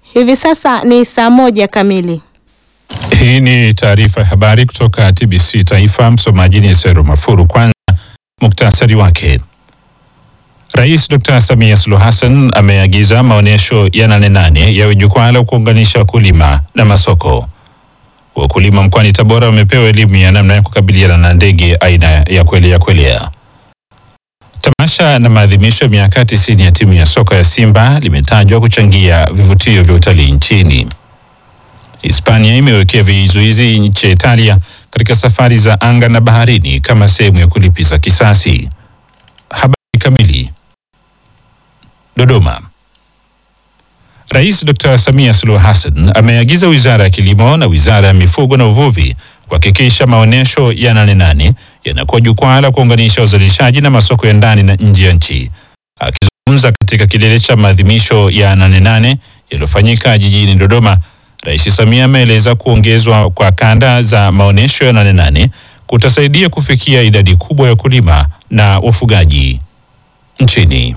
Hivi sasa ni saa moja kamili. Hii ni taarifa ya habari kutoka TBC Taifa. Msomaji ni Sero Mafuru. Kwanza muktasari wake. Rais Dr. Samia Suluhu Hassan ameagiza maonyesho ya Nane Nane yawe jukwaa la kuunganisha wakulima na masoko. Wakulima mkoani Tabora wamepewa elimu ya namna ya kukabiliana na ndege aina ya kwelea kwelea. Tamasha na maadhimisho ya miaka 90 ya timu ya soka ya Simba limetajwa kuchangia vivutio vya utalii nchini. Hispania imewekea vizuizi nchi ya Italia katika safari za anga na baharini kama sehemu ya kulipiza kisasi. Habari kamili. Dodoma. Rais Dr. Samia Suluhu Hassan ameagiza Wizara ya Kilimo na Wizara ya Mifugo na Uvuvi kuhakikisha maonyesho ya Nane Nane yanakuwa jukwaa la kuunganisha uzalishaji na masoko ya ndani na nje ya nchi. Akizungumza katika kilele cha maadhimisho ya Nane Nane yaliyofanyika jijini Dodoma, Rais Samia ameeleza kuongezwa kwa kanda za maonyesho ya Nane Nane kutasaidia kufikia idadi kubwa ya wakulima na wafugaji nchini.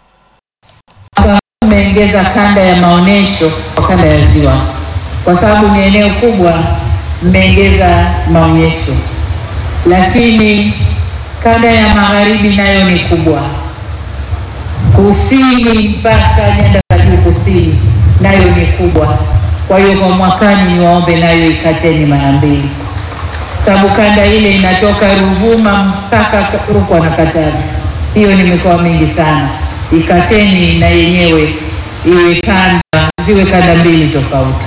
Mmeongeza kanda ya maonyesho kwa kanda ya Ziwa, kwa sababu ni eneo kubwa, mmeongeza maonyesho, lakini kanda ya magharibi nayo ni kubwa, kusini mpaka nyanda za juu kusini nayo ni kubwa. Kwa hiyo kwa mwakani niwaombe nayo ikateni mara mbili, sababu kanda ile inatoka Ruvuma mpaka Rukwa na Katavi, hiyo ni mikoa mingi sana ikateni na yenyewe iwe kanda ziwe kanda mbili tofauti.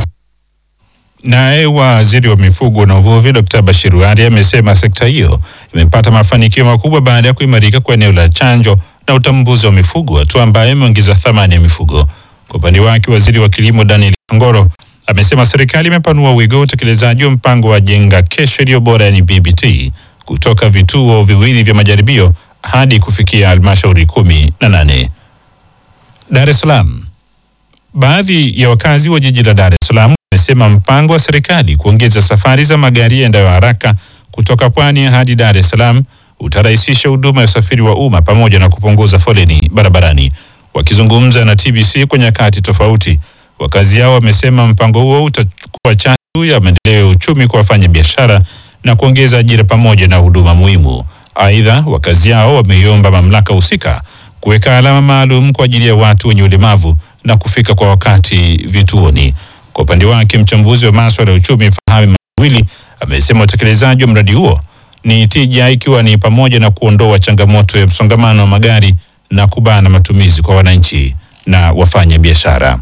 Naye waziri wa mifugo na uvuvi Dr. Bashiru Ali amesema sekta hiyo imepata mafanikio makubwa baada ya kuimarika kwa eneo la chanjo na utambuzi wa mifugo, hatua ambayo imeongeza thamani ya mifugo. Kwa upande wake, waziri wa kilimo Daniel Kangoro amesema serikali imepanua wigo wa utekelezaji wa mpango wa jenga kesho iliyo bora, yani BBT, kutoka vituo viwili vya majaribio hadi kufikia halmashauri kumi na nane. Dar es Salaam. Baadhi ya wakazi wa jiji la Dar es Salaam wamesema mpango wa serikali kuongeza safari za magari yaendayo haraka kutoka Pwani hadi Dar es Salaam utarahisisha huduma ya usafiri wa umma pamoja na kupunguza foleni barabarani. Wakizungumza na TBC kwa nyakati tofauti, wakazi hao wamesema mpango huo utakuwa chachu ya maendeleo ya uchumi kwa wafanya biashara na kuongeza ajira pamoja na huduma muhimu. Aidha, wakazi hao wameiomba mamlaka husika kuweka alama maalum kwa ajili ya watu wenye ulemavu na kufika kwa wakati vituoni. Kwa upande wake, mchambuzi wa maswala ya uchumi Fahami Mawili amesema utekelezaji wa mradi huo ni tija, ikiwa ni pamoja na kuondoa changamoto ya msongamano wa magari na kubana matumizi kwa wananchi na wafanya biashara.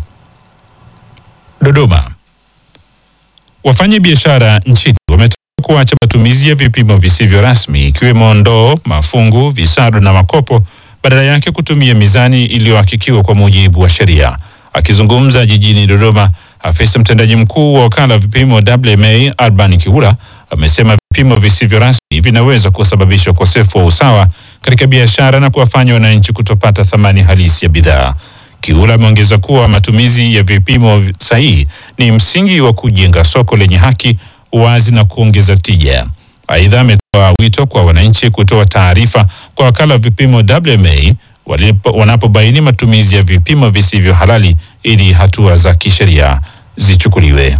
Dodoma. Wafanya biashara nchini wametoka kuacha matumizi ya vipimo visivyo rasmi ikiwemo ndoo, mafungu, visado na makopo, badala yake kutumia mizani iliyohakikiwa kwa mujibu wa sheria. Akizungumza jijini Dodoma, afisa mtendaji mkuu wa wakala wa vipimo WMA Alban Kiula amesema vipimo visivyo rasmi vinaweza kusababisha ukosefu wa usawa katika biashara na kuwafanya wananchi kutopata thamani halisi ya bidhaa. Kiula ameongeza kuwa matumizi ya vipimo sahihi ni msingi wa kujenga soko lenye haki, uwazi na kuongeza tija. Aidha, ametoa wito kwa wananchi kutoa taarifa kwa wakala wa vipimo WMA wanapobaini matumizi ya vipimo visivyo halali ili hatua za kisheria zichukuliwe.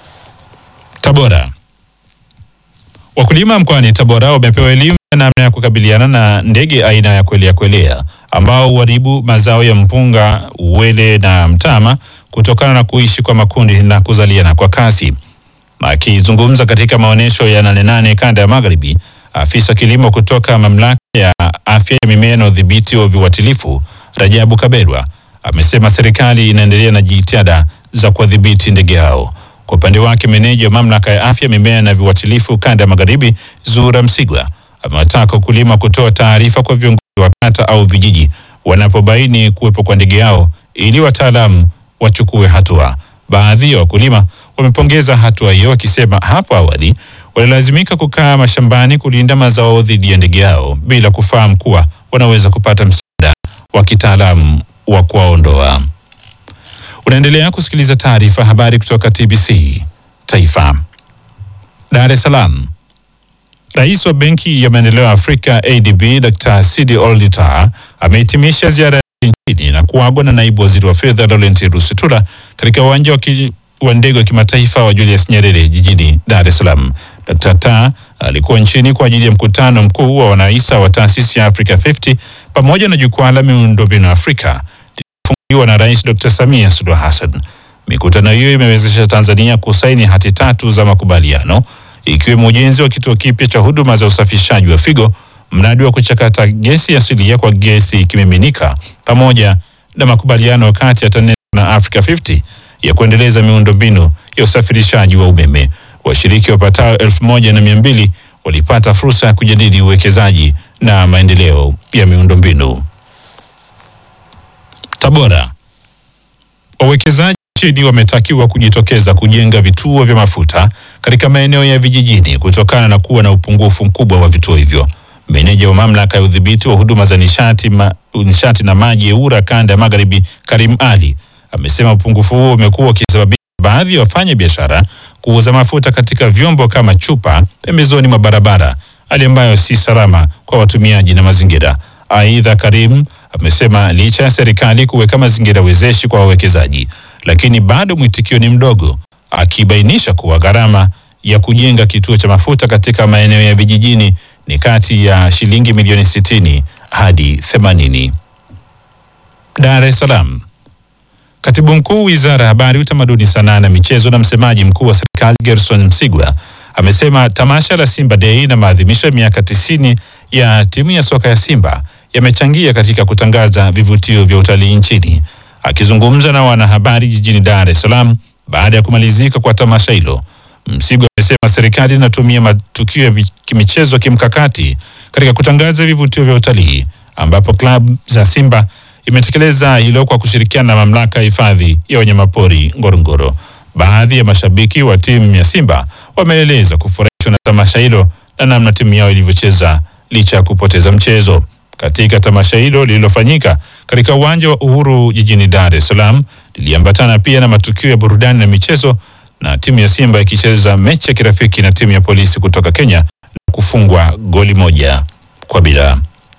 Tabora. Wakulima mkoani Tabora wamepewa elimu ya namna ya kukabiliana na ndege aina ya kwelea kwelea ambao huharibu mazao ya mpunga, uwele na mtama kutokana na kuishi kwa makundi na kuzaliana kwa kasi. Akizungumza katika maonyesho ya Nane Nane kanda ya Magharibi, afisa kilimo kutoka mamlaka ya afya ya mimea na udhibiti wa viuatilifu Rajabu Kaberwa amesema serikali inaendelea na jitihada za kuwadhibiti ndege hao. Kwa upande wake, meneja wa mamlaka ya afya mimea na viuatilifu kanda ya Magharibi Zura Msigwa amewataka wakulima kutoa taarifa kwa viongozi wa kata au vijiji wanapobaini kuwepo kwa ndege hao ili wataalamu wachukue hatua. Baadhi ya wakulima wamepongeza hatua hiyo wakisema hapo awali walilazimika kukaa mashambani kulinda mazao dhidi ya ndege hao bila kufahamu kuwa wanaweza kupata msaada wa kitaalamu wa kuwaondoa. Unaendelea kusikiliza taarifa habari kutoka TBC Taifa. Dar es Salaam. Rais wa Benki ya Maendeleo ya Afrika ADB Dr. Sidi Ould Tah amehitimisha ziara nchini na kuagwa na naibu waziri wa fedha Laurent Rusitula katika uwanja wa ki- wa ndege wa kimataifa wa Julius Nyerere jijini Dar es Salaam. Dr. Ta alikuwa nchini kwa ajili ya mkutano mkuu wa wanahisa wa taasisi ya Africa 50 pamoja na jukwaa la miundombinu Afrika lililofunguliwa na Rais Dr. Samia Suluhu Hassan. Mikutano hiyo imewezesha Tanzania kusaini hati tatu za makubaliano ikiwemo ujenzi wa kituo kipya cha huduma za usafishaji wa figo, mradi wa kuchakata gesi asilia kwa gesi kimiminika, pamoja na makubaliano kati ya TANESCO na Africa 50 ya kuendeleza miundombinu ya usafirishaji wa umeme. Washiriki wapatao elfu moja na mia mbili walipata fursa ya kujadili uwekezaji na maendeleo ya miundombinu. Tabora. Wawekezaji nchini wametakiwa kujitokeza kujenga vituo vya mafuta katika maeneo ya vijijini kutokana na kuwa na upungufu mkubwa wa vituo hivyo. Meneja wa mamlaka ya udhibiti wa huduma za nishati, ma, nishati na maji EWURA kanda ya magharibi Karim Ali amesema upungufu huo umekuwa ukisababisha baadhi ya wafanya biashara kuuza mafuta katika vyombo kama chupa pembezoni mwa barabara, hali ambayo si salama kwa watumiaji na mazingira. Aidha, Karim amesema licha ya serikali kuweka mazingira wezeshi kwa wawekezaji, lakini bado mwitikio ni mdogo, akibainisha kuwa gharama ya kujenga kituo cha mafuta katika maeneo ya vijijini ni kati ya shilingi milioni 60 hadi 80. Dar es Salaam. Katibu mkuu wizara ya habari, utamaduni, sanaa na michezo na msemaji mkuu wa serikali Gerson Msigwa amesema tamasha la Simba Day na maadhimisho ya miaka tisini ya timu ya soka ya Simba yamechangia katika kutangaza vivutio vya utalii nchini. Akizungumza na wanahabari jijini Dar es Salaam baada ya kumalizika kwa tamasha hilo, Msigwa amesema serikali inatumia matukio ya kimichezo kimkakati katika kutangaza vivutio vya utalii ambapo klabu za Simba imetekeleza hilo kwa kushirikiana na mamlaka ya hifadhi ya wanyamapori Ngorongoro. Baadhi ya mashabiki wa timu ya Simba wameeleza kufurahishwa na tamasha hilo na namna timu yao ilivyocheza licha ya kupoteza mchezo. Katika tamasha hilo lililofanyika katika uwanja wa Uhuru jijini Dar es Salaam, liliambatana pia na matukio ya burudani na michezo, na timu ya Simba ikicheza mechi ya kirafiki na timu ya polisi kutoka Kenya na kufungwa goli moja kwa bila.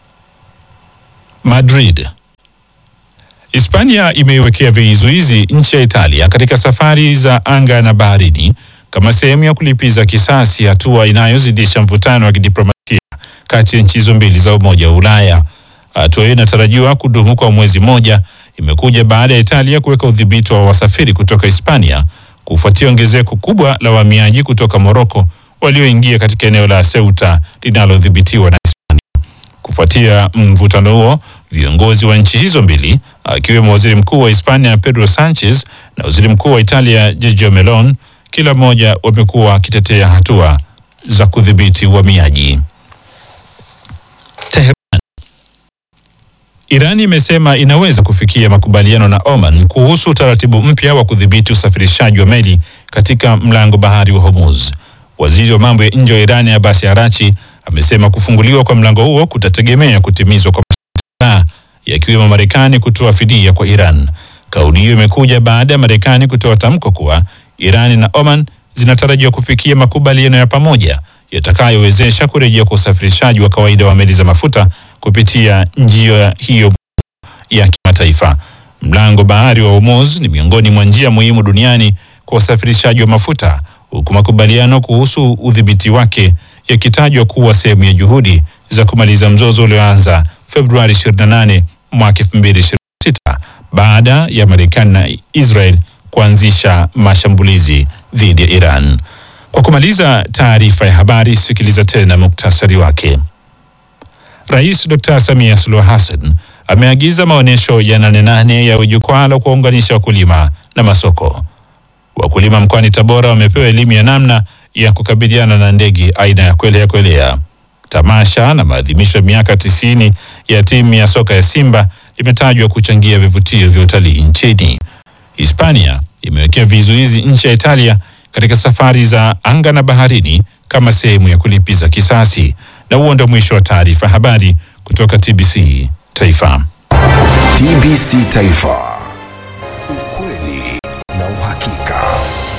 Madrid. Hispania imeiwekea vizuizi nchi ya Italia katika safari za anga na baharini kama sehemu ya kulipiza kisasi, hatua inayozidisha mvutano wa kidiplomasia kati ya nchi hizo mbili za Umoja wa Ulaya. Hatua hiyo inatarajiwa kudumu kwa mwezi mmoja. Imekuja baada ya Italia kuweka udhibiti wa wasafiri kutoka Hispania kufuatia ongezeko kubwa la wahamiaji kutoka Moroko walioingia katika eneo la Ceuta linalodhibitiwa na Hispania. Kufuatia mvutano huo, viongozi wa nchi hizo mbili akiwemo waziri mkuu wa Hispania Pedro Sanchez na waziri mkuu wa Italia Giorgia Meloni, kila mmoja wamekuwa wakitetea hatua za kudhibiti uhamiaji. Tehran. Iran imesema inaweza kufikia makubaliano na Oman kuhusu utaratibu mpya wa kudhibiti usafirishaji wa meli katika mlango bahari wa Hormuz. Waziri wa mambo ya nje wa Iran Abbas Arachi amesema kufunguliwa kwa mlango huo kutategemea kutimizwa kwa masharti kadhaa yakiwemo Marekani kutoa fidia kwa Iran. Kauli hiyo imekuja baada ya Marekani kutoa tamko kuwa Iran na Oman zinatarajiwa kufikia makubaliano ya pamoja yatakayowezesha kurejea kwa usafirishaji wa kawaida wa meli za mafuta kupitia njia hiyo ya kimataifa. Mlango bahari wa Hormuz ni miongoni mwa njia muhimu duniani kwa usafirishaji wa mafuta, huku makubaliano kuhusu udhibiti wake yakitajwa kuwa sehemu ya juhudi za kumaliza mzozo ulioanza Februari 28 mwaka 2026 baada ya Marekani na Israel kuanzisha mashambulizi dhidi ya Iran. Kwa kumaliza taarifa ya habari, sikiliza tena muktasari wake. Rais Dr. Samia Suluhu Hassan ameagiza maonyesho ya nane nane ya jukwaa la kuwaunganisha wakulima na masoko. Wakulima mkoani Tabora wamepewa elimu ya namna ya kukabiliana na ndege aina ya kwelea kwelea. Tamasha na maadhimisho ya miaka tisini ya timu ya soka ya Simba limetajwa kuchangia vivutio vya utalii nchini. Hispania imewekea vizuizi nchi ya Italia katika safari za anga na baharini kama sehemu ya kulipiza kisasi. Na huo ndio mwisho wa taarifa habari kutoka TBC Taifa. TBC Taifa, ukweli na uhakika.